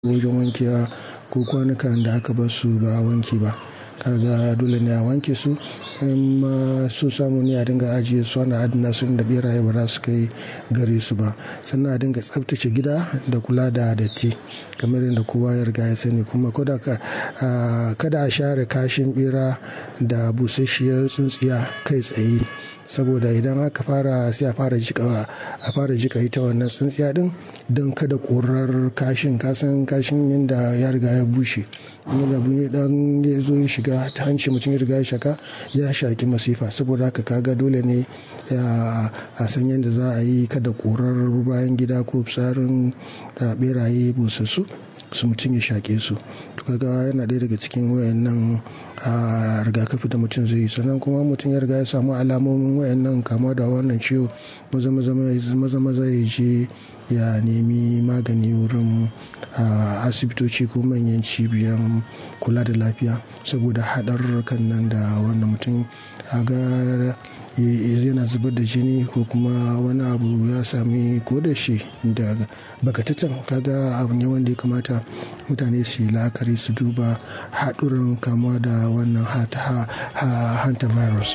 wajen wankewa ko kwanukan da aka bar su ba a wanke ba kaga dole ne a wanke su in ma su samu ne a dinga ajiye su ana adana su da beraye ba za su kai gare su ba sannan a dinga tsabtace gida da kula da datti kamar yadda kowa ya riga ya sani kuma kada a share kashin bera da busasshiyar tsintsiya kai tsaye saboda idan aka fara sai a fara jika a fara jika ita wannan tsintsiya din don kada korar kashin kasan kashin yadda ya riga ya bushe yadda dan ya zo ya shiga ta hanci mutum ya riga ya shaka ya shaki masifa saboda haka kaga dole ne a san yadda za a yi kada korar bayan gida ko tsarin beraye busassu su mutum ya shaƙe su to kaga yana ɗaya daga cikin wayannan rigakafi da mutum zai yi sannan kuma mutum ya riga ya samu alamomin wayannan kama da wannan ciwo maza maza ya je ya nemi magani wurin asibitoci ko manyan cibiyan kula da lafiya saboda haɗarurrukan nan da wannan mutum ga yana zubar da jini ko kuma wani abu ya sami ko da shi da bakatatan kaga abu ne wanda ya kamata mutane su yi la'akari su duba haɗuran kamuwa da wannan hanta virus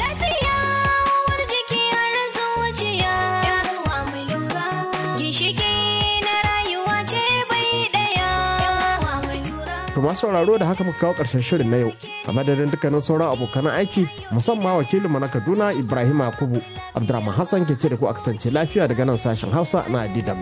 To masu sauraro da haka muka kawo ƙarshen shirin na yau a madadin dukkanin sauran abokan aiki musamman wakilinmu na Kaduna Ibrahim Yakubu Abdurrahman Hassan ke ce da ku a kasance lafiya daga nan sashen Hausa na DW.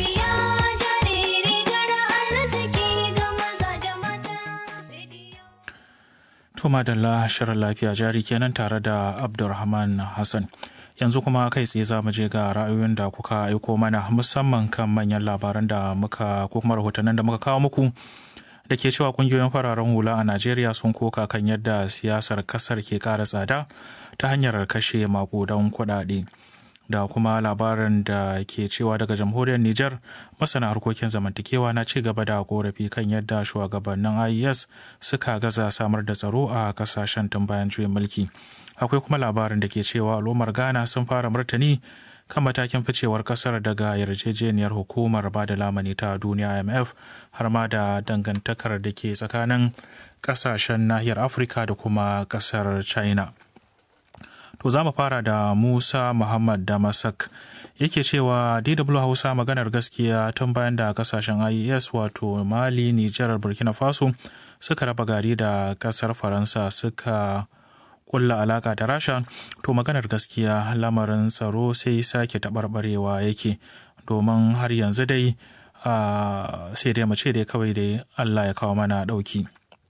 To madalla shirin lafiya jari kenan tare da Abdulrahman Hassan. yanzu kuma kai tsaye za mu je ga ra'ayoyin da kuka aiko mana musamman kan manyan labaran da muka ko kuma rahotannin da muka kawo muku da ke cewa kungiyoyin fararen hula a najeriya sun koka kan yadda siyasar kasar ke kara tsada ta hanyar kashe makudan kuɗaɗe da kuma labarin da ke cewa daga jamhuriyar niger masana harkokin zamantakewa na ci gaba da korafi kan yadda shugabannin ies suka gaza samar da tsaro a kasashen tun bayan juyin mulki akwai kuma labarin da ke cewa al'ummar ghana sun fara martani kan matakin ficewar kasar daga yarjejeniyar hukumar ba da lamani ta duniya imf har ma da dangantakar da ke tsakanin kasashen nahiyar afirka da kuma kasar china to za mu fara da musa muhammad damasak yake cewa dw hausa maganar gaskiya tun bayan da kasashen ies wato mali nijar burkina faso suka raba gari da kasar faransa suka kulla alaka da rasha to maganar gaskiya lamarin tsaro sai sake taɓarɓarewa yake domin har yanzu dai sai dai mace dai kawai dai allah ya kawo mana ɗauki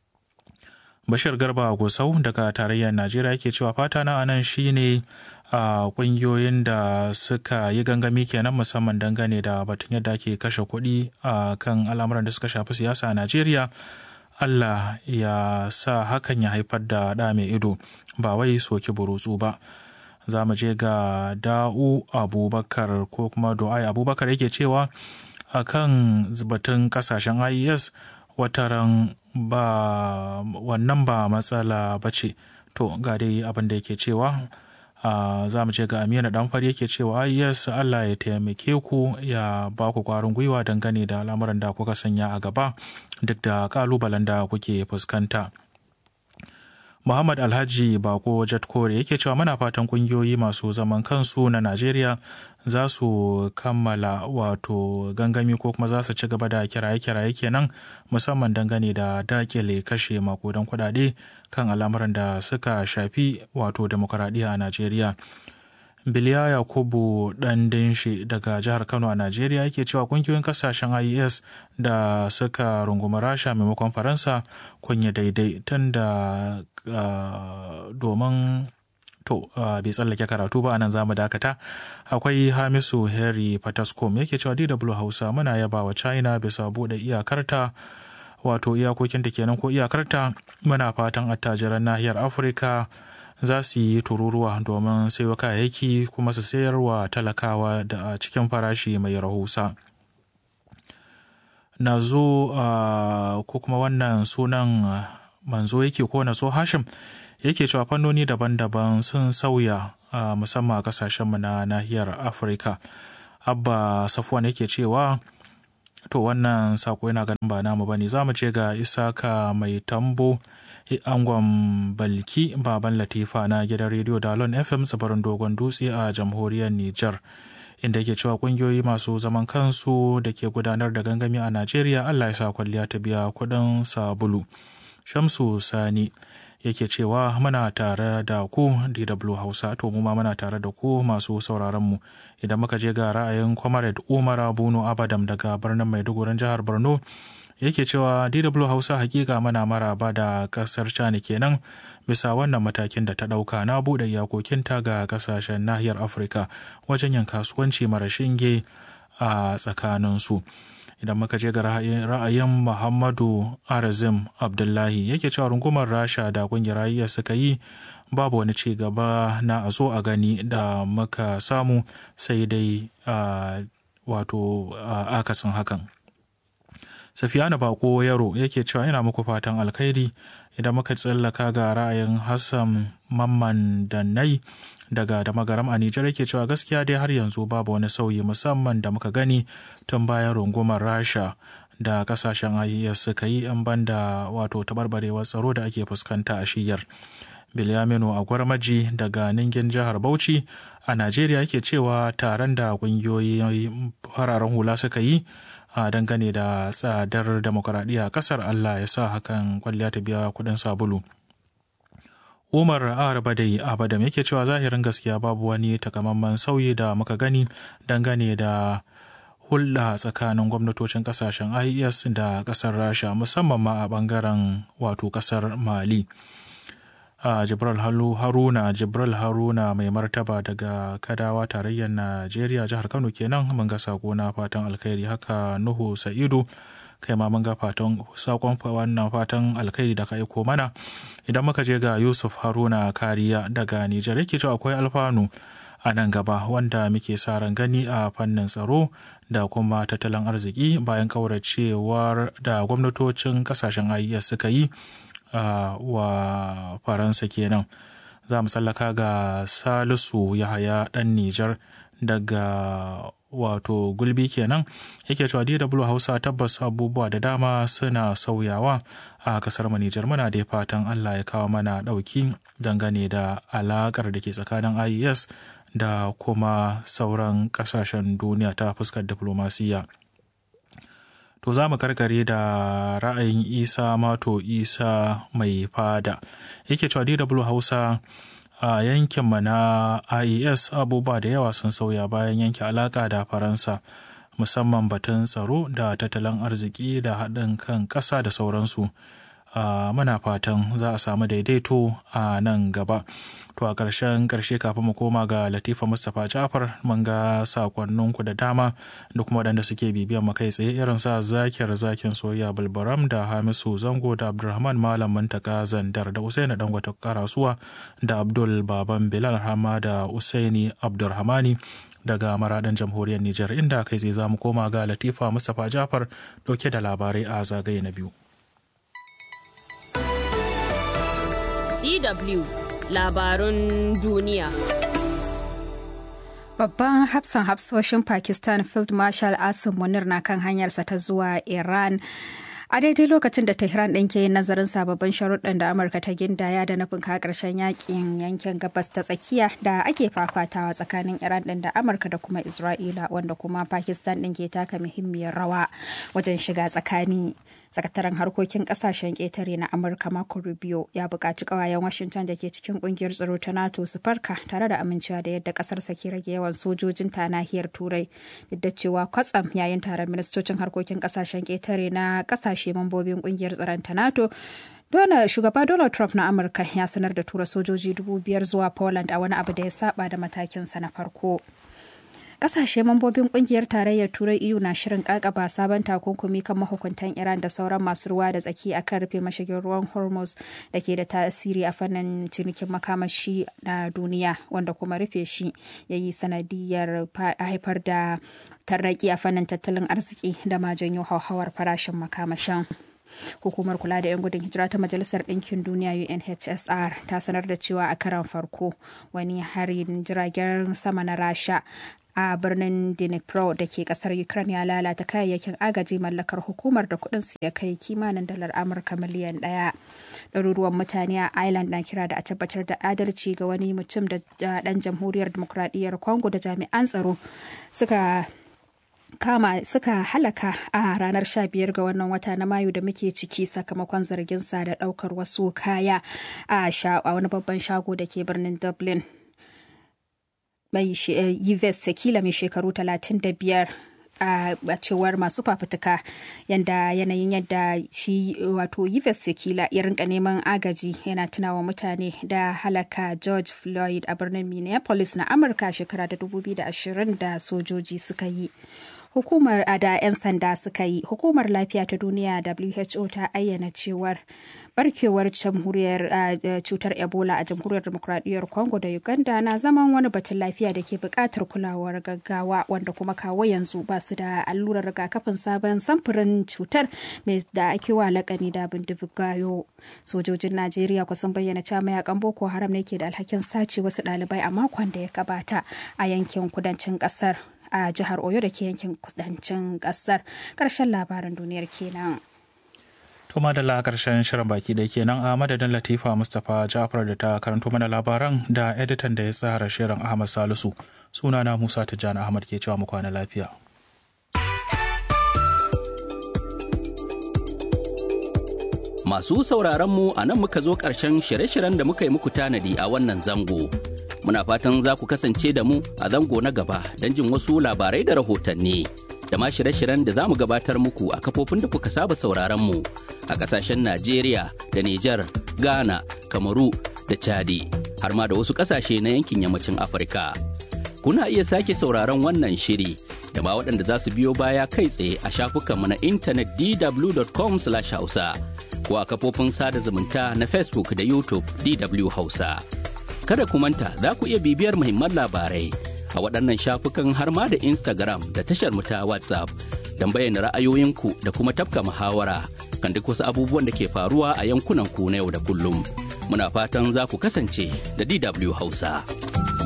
bashir garba gusau daga tarayyar najeriya yake cewa fata na anan shine a ƙungiyoyin da suka yi gangami kenan musamman dangane da batun yadda ake kashe kuɗi a kan al'amuran da suka shafi siyasa a najeriya Allah ya sa hakan ya haifar da ɗa mai ido ba wai soki burutsu ba. Za mu je ga da'u abubakar ko kuma do'ai abubakar yake cewa a kan batun kasashen IES wataran ba wannan ba matsala ba ce. To ga dai abin da yake cewa Uh, za mu je ga amina danfari yake cewa yes allah ya taimake ku ya ba ku kwarin gwiwa dangane da al'amuran da kuka sanya a gaba duk da kalubalen da kuke fuskanta muhammad alhaji bako jatkore yake cewa muna fatan kungiyoyi masu zaman kansu na najeriya za su kammala wato gangami ko kuma za su ci gaba da kiraye-kiraye kenan musamman dangane da dakile kashe makudan kudade kan al'amuran da suka shafi wato demokaradiyya a najeriya biliya yakubu dan dinshi daga jihar kano a najeriya yake cewa kungiyoyin kasashen ies da suka rungumi rasha maimakon faransa kunya daidai tun da domin to bai tsallake karatu ba anan zamu dakata akwai hamisu harry patascom yake cewa dw hausa muna yaba wa china bisa bude iyakarta wato iyakokin da kenan ko iyakarta muna fatan attajiran nahiyar afirka za su yi tururuwa domin sayo kayayyaki kuma su sayar wa talakawa da a cikin farashi mai rahusa na zo ko kuma wannan sunan manzo yake ko na so hashim yake cewa fannoni daban-daban sun sauya musamman a kasashenmu na nahiyar afirka abba safuwan yake cewa to wannan sako yana ganin ba namu bane za mu je ga isaka mai tambo angon balki baban latifa na gidan rediyo dalon fm tsibirin dogon dutse a jamhuriyar niger inda yake cewa kungiyoyi masu zaman kansu da ke gudanar da gangami a najeriya allah ya sa kwalliya ta biya kudin sabulu shamsu sani yake cewa muna tare da ku dw hausa to mu ma muna tare da ku masu sauraron mu idan muka je ga ra'ayin comrade umar bunu abadam daga birnin maidugurin jihar borno yake cewa dw hausa hakika mana maraba da kasar china kenan bisa wannan matakin da ta ɗauka na buɗe iyakokinta ga kasashen nahiyar afirka wajen yin kasuwanci mara shinge a tsakaninsu idan muka je ga ra'ayin muhammadu arazim abdullahi yake cewa rungumar rasha da kungiyar rayuwa suka yi babu wani ci gaba na a zo a gani da muka samu sai dai wato akasin hakan Safiyana Bako Yaro yake cewa ina muku fatan alkhairi idan muka tsallaka ga ra'ayin Hassan Mamman Dannai daga da magaram a Nijar yake cewa gaskiya dai har yanzu babu wani sauyi musamman da muka gani tun bayan rungumar Rasha da kasashen IES suka yi an banda wato tabarbarewar tsaro da ake fuskanta a shiyar. Bilyaminu a gwarmaji daga Ningin jihar Bauchi a Najeriya yake cewa taron da kungiyoyi fararen hula suka yi a dangane da tsadar demokuraɗiyya a ƙasar Allah ya sa hakan kwalliya ta biya kuɗin sabulu. Umar Arbadai Abadam yake cewa zahirin gaskiya babu wani takamaiman sauyi da muka gani dangane da hulɗa tsakanin gwamnatocin ƙasashen IES da ƙasar Rasha musamman ma a ɓangaren wato ƙasar Mali. a Jibril Haruna Jibril Haruna mai martaba daga Kadawa tarayyar Najeriya jihar Kano kenan mun ga sako na fatan alkhairi haka Nuhu Sa'idu kai ma mun ga fatan sakon wannan fatan alkhairi da ka aiko mana idan muka je ga Yusuf Haruna Kariya daga Nijar yake cewa akwai alfanu a nan gaba wanda muke sa ran gani a fannin tsaro da kuma tattalin arziki bayan kauracewar da gwamnatocin kasashen IES suka yi Uh, wa faransa kenan za mu tsallaka ga salisu yahaya dan nijar daga wato gulbi kenan yake cewa dw hausa tabbas abubuwa da dama suna sauyawa a kasar nijar muna da fatan allah ya kawo mana dauki dangane da alakar da ke tsakanin ies da kuma sauran kasashen duniya ta fuskar diflomasiyya To za mu karkare da ra'ayin Isa Mato Isa mai fada. Yake cewa DW Hausa a yankinmu na IES abubuwa da yawa sun sauya bayan yanke alaƙa da Faransa. musamman batun tsaro da tattalin arziki da haɗin kan ƙasa da sauransu. Uh, muna fatan za a samu daidaito a nan gaba to a ƙarshen ƙarshe kafin mu koma ga latifa mustapha jafar mun ga sakonninku da dama da kuma waɗanda suke bibiyan mu kai tsaye irin sa zakiyar zakin soyayya bulbaram da hamisu zango da abdulrahman malam mantaka zandar da usaini dangwata karasuwa da abdul baban bilal hama da usaini abdulrahmani daga maradan jamhuriyar Nijar inda kai tsaye za mu koma ga latifa mustapha jafar ɗauke da labarai a zagaye na biyu DW labarun duniya. Babban hafsan hafsoshin Pakistan Field Marshal Asim Munir na kan hanyarsa ta zuwa Iran. A daidai lokacin da Tehran ɗin ke yin nazarin sababbin sharuɗan da Amurka ta gindaya da nufin ka ƙarshen yakin yankin gabas ta tsakiya da ake fafatawa tsakanin Iran ɗin da Amurka da kuma Isra'ila wanda kuma Pakistan ɗin ke taka muhimmiyar rawa wajen shiga tsakani. sakataren harkokin kasashen ƙetare na amurka marco rubio ya buƙaci ƙawayen washington da ke cikin ƙungiyar tsaro ta nato su farka tare da amincewa da yadda ƙasarsa ke rage yawan sojojin ta nahiyar turai duk da cewa kwatsam yayin taron ministocin harkokin ƙasashen ƙetare na ƙasashe mambobin ƙungiyar tsaron ta nato Dole shugaba Donald Trump na Amurka ya sanar da tura sojoji dubu biyar zuwa Poland a wani abu da ya saba da matakinsa na farko. Kasashe mambobin kungiyar tarayyar Turai EU na shirin kakaba sabon takunkumi kan mahukuntan Iran da sauran masu ruwa da tsaki akan rufe mashigin ruwan Hormuz da ke da tasiri a fannin cinikin makamashi na duniya wanda kuma rufe shi ya yi sanadiyar haifar da tarraki a fannin tattalin arziki da ma janyo hauhawar farashin makamashin. hukumar kula da 'yan gudun hijira ta majalisar ɗinkin duniya unhcr ta sanar da cewa a karan farko wani harin jiragen sama na rasha a birnin dnipro da ke kasar ukraine ya lalata kayayyakin agaji mallakar hukumar da kudin su ya kai kimanin dalar amurka miliyan daya ɗaruruwan mutane a ireland na kira da a tabbatar da adalci ga wani mutum da ɗan jamhuriyar demokradiyyar congo da jami'an tsaro suka kama suka halaka a ranar 15 ga wannan wata na mayu da muke ciki sakamakon zargin sa da daukar wasu kaya a wani babban shago da ke birnin dublin mai yves sekila mai shekaru 35 a cewar masu fafutuka yadda yanayin yadda shi wato yves sekila ya rinka neman agaji yana tunawa mutane da halaka george floyd a birnin minneapolis na amurka shekara da 2020 da sojoji suka yi hukumar da 'yan sanda suka yi hukumar lafiya ta duniya who ta ayyana cewar barkewar jamhuriyar cutar ebola a jamhuriyar demokradiyyar congo da uganda na zaman wani batun lafiya da ke buƙatar kulawar gaggawa wanda kuma kawo yanzu ba su da allurar rigakafin sabon samfurin cutar mai da ake wa lakani da bindigayo sojojin najeriya kusan bayyana cewa mayakan boko haram ne ke da alhakin sace wasu ɗalibai a makon da ya gabata a yankin kudancin ƙasar a jihar oyo da ke yankin kudancin ƙasar ƙarshen labaran duniyar kenan. To madalla karshen shirin baki da kenan a madadin Latifa Mustapha Jafar da ta karanto mana labaran da editan da ya tsara shirin Ahmad Salisu. Sunana Musa Tijjani Ahmad ke cewa mu kwana lafiya. Masu sauraron mu a nan muka zo ƙarshen shirye-shiryen da muka yi muku tanadi a wannan zango. Muna fatan za ku kasance da mu a zango na gaba don jin wasu labarai da rahotanni. da ma shirye-shiryen da za mu gabatar muku a kafofin da kuka saba sauraron mu a kasashen Najeriya da Nijar, Ghana, Kamaru da Chadi har ma da wasu kasashe na yankin yammacin Afirka. Kuna iya sake sauraron wannan shiri da ma waɗanda za su biyo baya kai tsaye a shafukanmu na intanet dw.com/hausa ko a kafofin sada zumunta na Facebook da YouTube DW Hausa. Kada ku manta za ku iya bibiyar muhimman labarai a waɗannan shafukan har ma da Instagram da tashar mu ta WhatsApp don bayyana ra'ayoyinku da kuma tafka muhawara kan duk wasu abubuwan da ke faruwa a yankunan ku na yau da kullum. Muna fatan za ku kasance da DW Hausa.